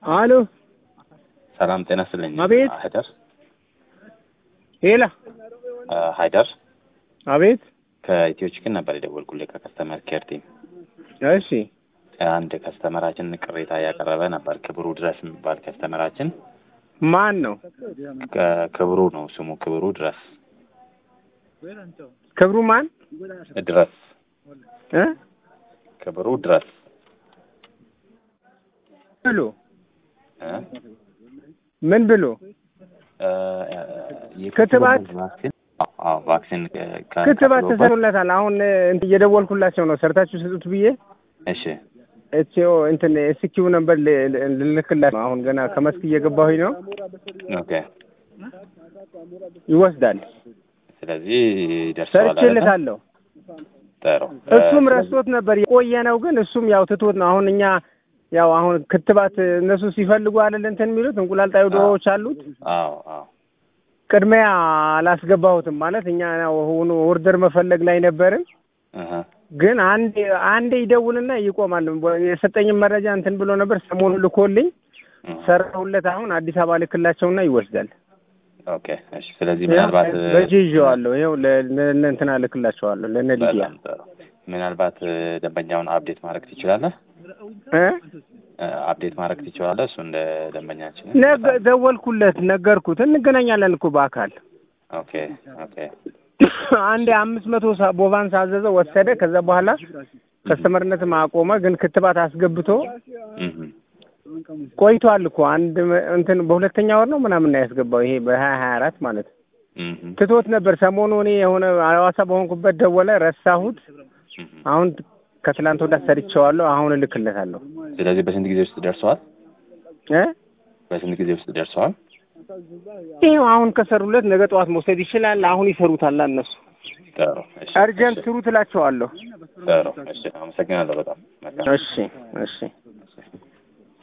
አሎ ሰላም ጤና ይስጥልኝ። አቤት። ሀይደር ሄላ አ፣ ሀይደር አቤት። ከኢትዮ ችክን ነበር የደወልኩልህ ከከስተመር ኬር ቲም። እሺ አንድ ከስተመራችን ቅሬታ እያቀረበ ነበር። ክብሩ ድረስ የሚባል ከስተመራችን ማን ነው? ከ- ክብሩ ነው ስሙ፣ ክብሩ ድረስ ክብሩ ማን ድረስ እ ክብሩ ድረስ ብሎ እ? ምን ብሎ እ፣ የክትባት ክትባት? ቫክሲን አዎ፣ አዎ፣ ቫክሲን ከ- ከ- ክትባት ከፍሎበት- ተሰሩለታል። አሁን እንትን እየደወልኩላቸው ነው። ሰርታችሁ ስጡት ብዬ እሺ እቺው እንትን እስኪው ነበር ል- ል- ልልክላት ነው። አሁን ገና ከመስክ እየገባሁኝ ነው። ኦኬ። ይወስዳል። ስለዚህ ደርሰዋል አይደለ? ሰርቼለታለሁ። ጥሩ እሱም እ፣ ረስቶት ነበር የቆየ ነው፣ ግን እሱም ያው ትቶት ነው። አሁን እኛ ያው አሁን ክትባት እነሱ ሲፈልጉ አይደል እንትን የሚሉት እንቁላል ጣዩ ዶሮዎች አሉት። አዎ አዎ ቅድሚያ አላስገባሁትም ማለት እኛ ያው ሆኖ ኦርደር መፈለግ ላይ ነበርን። እህ፣ ግን አንዴ አንዴ ይደውልና ይቆማል። የሰጠኝም መረጃ እንትን ብሎ ነበር። ሰሞኑን ልኮልኝ እህ። ሰራሁለት። አሁን አዲስ አበባ ልክላቸውና ይወስዳል። ኦኬ እሺ። ስለዚህ ምናልባት በእጅ ይዤዋለሁ። ይኸው ለ- ለእነ እንትና ልክላቸዋለሁ ለእነ ሊዲያ በጣም ጥሩ። ምናልባት እ፣ ደንበኛውን አፕዴት ማድረግ ትችላለህ? እ እ፣ አፕዴት ማድረግ ትችላለህ? እሱ እንደ ደንበኛችን ነገ- ደወልኩለት፣ ነገርኩት። እንገናኛለን እኮ በአካል ኦኬ ኦኬ አንዴ አምስት መቶ ሳ- ቦቫንስ አዘዘ ወሰደ። ከዛ በኋላ ከስተመርነትም አቆመ። ግን ክትባት አስገብቶ እህ፣ ቆይቷል እኮ አንድ መ- እንትን በሁለተኛ ወር ነው ምናምን ነው ያስገባው። ይሄ በሀያ ሀያ አራት ማለት እህ፣ ትቶት ነበር። ሰሞኑ እኔ የሆነ ሐዋሳ በሆንኩበት ደወለ፣ ረሳሁት። እህ። አሁን ከትላንት ወዲያ ሰርቼዋለሁ። አሁን እልክለታለሁ ስለዚህ በስንት ጊዜ ውስጥ ደርሰዋል? እ በስንት ጊዜ ውስጥ ደርሰዋል? ይኸው አሁን ከሰሩለት ነገ ጠዋት መውሰድ ይችላል። አሁን ይሰሩታል እነሱ። ጥሩ እሺ፣ አርጀንት እሺ፣ ስሩ ትላቸዋለሁ። ጥሩ እሺ። አመሰግናለሁ በጣም መልካም እሺ እሺ